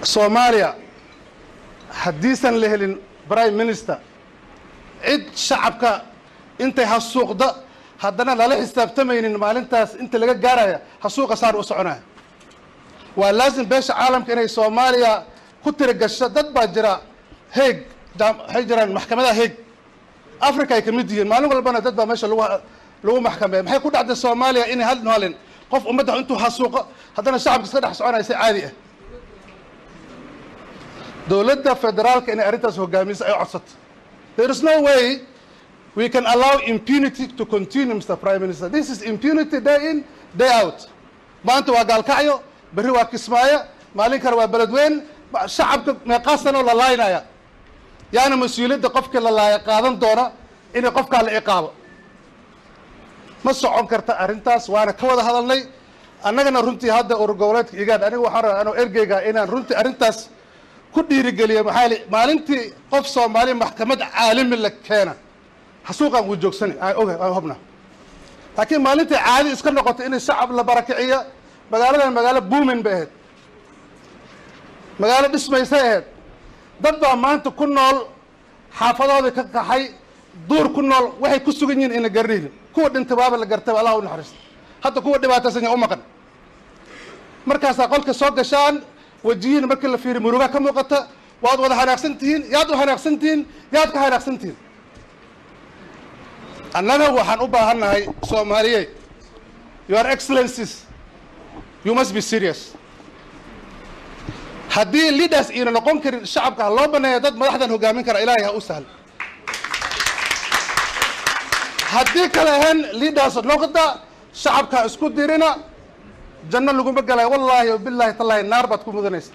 soomaaliya haddiisan la helin prime minister cid shacabka intay hasuuqda haddana lala xisaabtamaynin maalintaas inta laga gaaraya hasuuqa saar u soconaya waa laasim beesha caalamka inay soomaaliya ku tirigasho dad baa jira heeg waxay jiraan maxkamadaha heeg africa ay ka mid yihiin maalin walbana dad baa meesha lagu lagu maxkameeya maxay ku dhacday soomaaliya inay hal maalin qof ummadda intuu hasuuqo haddana shacabka iska dhex soconaya si caadi ah dowladda federaalka inay arrintaas hogaamiso ay codsato there is no way we can allow impunity to continue mr prime minister this is impunity day in day out maanta waa gaalkacyo berri waa kismaayo maalin kale waa beledweyn shacabka meeqaa sanoo la laaynaya yaana mas-uuliyadda qofkii la laaya qaadan doona inay qofkaa la ciqaabo ma socon karta arrintaas waana ka wada hadalnay annagana runtii hadda urur goboleedka igaad aniga waxaan rabaa anoo ergeyga inaan runtii arrintaas ku dhiirigeliyo maxaa li maalintii qof soomaali maxkamad caalami la keena hasuuqaan wuu joogsani aan oga aan hubna laakiin maalintii caadi iska noqotay in shacab la barakiciyo magaaladan magaalo buumin bay ahayd magaalo dhismaysay ahayd dad baa maanta ku nool xaafadoodii ka kaxay duur ku nool waxay ku sugan yihiin ina garnihnin kuwa dhintay waaba la gartay allah u naxariista hadda kuwa dhibaataysan yaa u maqan markaasaa qolka soo gashaan wajiyiin markii la fiiriy murugaa ka muuqata waad wada hanaaqsan tihiin yaad u hanaaqsan tihiin yaad ka hanaaqsan tihiin annaga waxaan u baahannahay soomaaliye your excellencies you must be serious haddii leaders iina noqon karin shacabka ha loo baneeya dad madaxdan hogaamin kara ilaahay ha u sahlo haddii kale ahayn leaders noqda shacabka ha isku dirina janno laguma galay wallaahi wabilaahi tallaahi naar baad ku mudanaysa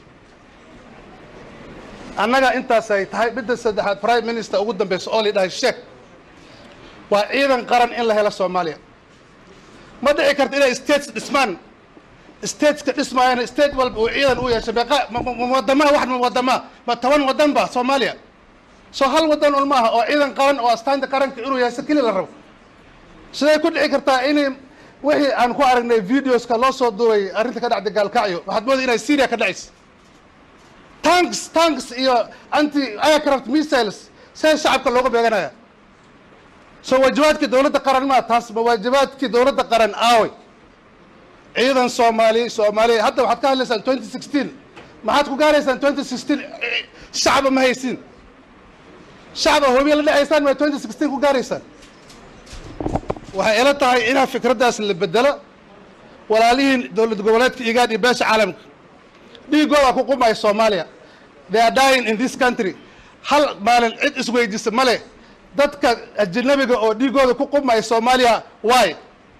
annaga intaasay tahay midda saddexaad prime minister ugu dambeysa oo la dhahay sheek waa ciidan qaran in la helo soomaaliya ma dhici karta inay states dhismaan stateska dhismaayana state walba uu ciidan u yeesho meeqa wadamaha wax wadama ma toban wadan ba soomaaliya soo hal wadan un maaha oo ciidan qaran oo astaanta qaranka inuu yeesho keli la rabo siday ku dhici kartaa inay wixii aan ku aragnay videoska loo soo duubay arrinta ka dhacday gaalkacyo waxaad mooday inay syria ka dhacaysa tanks tanks iyo anti aircraft missiles see shacabka looga beeganaya soo waajibaadkii dowladda qaran maa taas ma waajibaadkii dowladda qaran aaway ciidan soomaali soomaaliya hadda waxaad ka hadlaysaan twenty sixteen maxaad ku gaaraysaan twenty sixteen shacaba ma haysiin shacaba hobiya la dhacaysaan ma twenty sixteen ku gaaraysaan waxay ila tahay inaa fikraddaas la bedelo walaalihiin dowlad goboleedka igaad iyo beesha caalamka dhiigooda ku qumaya soomaaliya they are dying in this country hal maalin cid isweydiisa ma leh dadka ajanabiga oo dhiigooda ku qumaya soomaaliya waay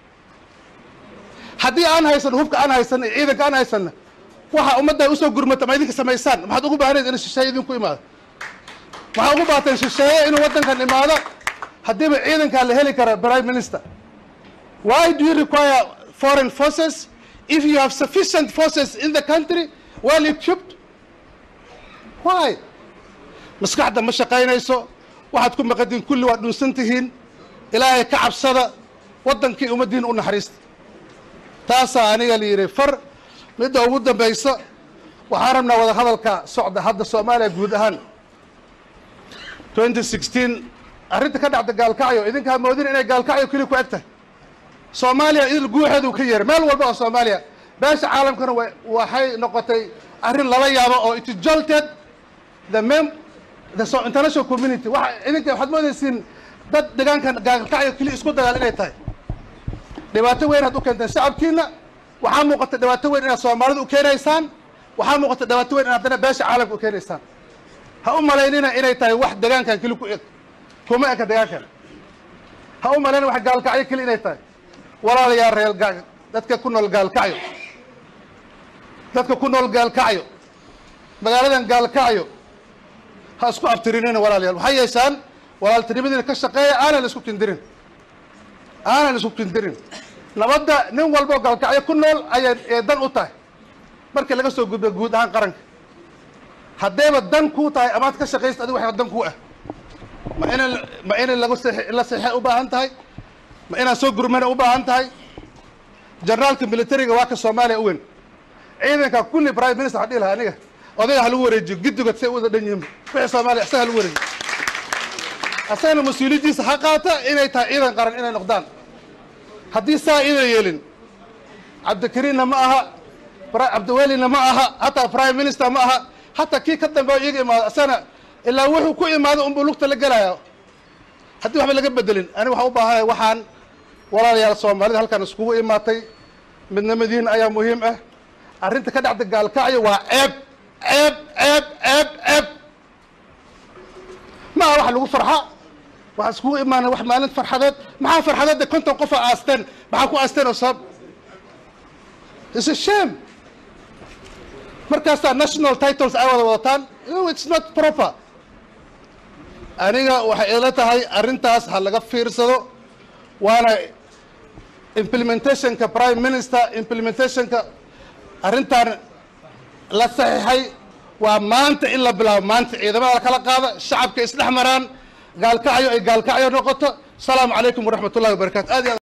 haddii aan haysan hubka aan haysan iyo ciidanka aan haysanna waxa ummadda usoo gurmata ma idinka samaysaan maxaad ugu baahnayd in shisheeye idinku imaado maxaa ugu baateen shisheeye inuu waddankan imaado haddiiba ciidankaa la heli kara prime minister why do you require foreign forces if you have sufficient forces in the country well equipped why maskaxda ma shaqaynayso waxaad ku maqadiin kulli waa dhunsan tihiin ilaahay ka cabsada waddankii ummaddiin u naxariista taasaa aniga la yidhi far midda ugu dambaysa waxaan rabnaa wada hadalka socda hadda soomaaliya guud ahaan twenty sixteen arrinta ka dhacda gaalkacyo idinkaa moodin inay gaalkacyo keli ku eg tahay soomaaliya idil guuxeedu ka yeeray meel walba oo soomaaliya beesha caalamkana wa waxay noqotay arrin lala yaabo oo it jolted the mem the so international community waxa idinka waxaad moodaysiin dad deegaankan gaalkacyo keli isku dagaal inay tahay dhibaato weyn aad u keenteen shacabkiina waxaa muuqata dhibaato weyn inaad soomaalida u keenaysaan waxaa muuqata dhibaato weyn in haddana beesha caalamka u keenaysaan ha u malaynina inay tahay wax deegaankan keli ku eg kuma eka deegaankan ha u malayna wax gaalkacyo keli inay tahay walaalayaa reer gaa dadka ku nool gaalkacyo dadka ku nool gaalkacyo magaaladan gaalkacyo ha isku abtirinina walaalayaal waxay yeeshaan walaaltinimadiina ka shaqeeya aanan isku kindirin aanan isku kindirin nabadda nin walba oo gaalkacyo ku nool ayay ee dan u tahay markii laga soo gudba guud ahaan qaranka haddayba dan kuu tahay amaad ka shaqaysta adigu waxaa dan kuu ah ma inan ma inan lagu seex la seexay u baahan tahay ma inaan soo gurmana u baahan tahay generaalka militariga waa ka soomaaliya u weyn ciidanka kulli prime minister waxaan dhihi lahaa aniga odayga ha lagu wareejiyo giddigood say u wada dhan yihiin wixii soomaaliya isaga ha lagu wareejiyo asagana mas-uuliyaddiisa ha qaata inay tahay ciidan qaran inay noqdaan haddii saa idan yeelin cabdikariinna ma aha cabdiwelina ma aha hataa prime minister ma aha hataa kii ka dambeeyo iyaga imaado asagana ilaa wuxuu ku imaado unbuu lugta la gelaya haddii waxba laga bedelin aniga waxaan u baahanahay waxaan walaalayaal soomaalida halkan iskugu imaatay midnimadiina ayaa muhiim ah arrinta ka dhacda gaalkacyo waa ceeb ceeb ceeb ceeb ceeb ma aha wax lagu farxa waxaan iskugu imaanay wax maalin farxadeed maxaa farxadeedda konton qofa aasteen maxaa ku aasteen oo sabab is a shame markaasaa national titles ay wada wadataan it's not proper aniga waxay ila tahay arrintaas ha laga fiirsado waana implementationka prime minister implementationka arrintan la saxiixay waa maanta in la bilaabo maanta ciidamada lakala qaada shacabka isdhex maraan gaalkacyo ay gaalkacyo noqoto asalaamu calaykum waraxmat ullahi wabarakatu aad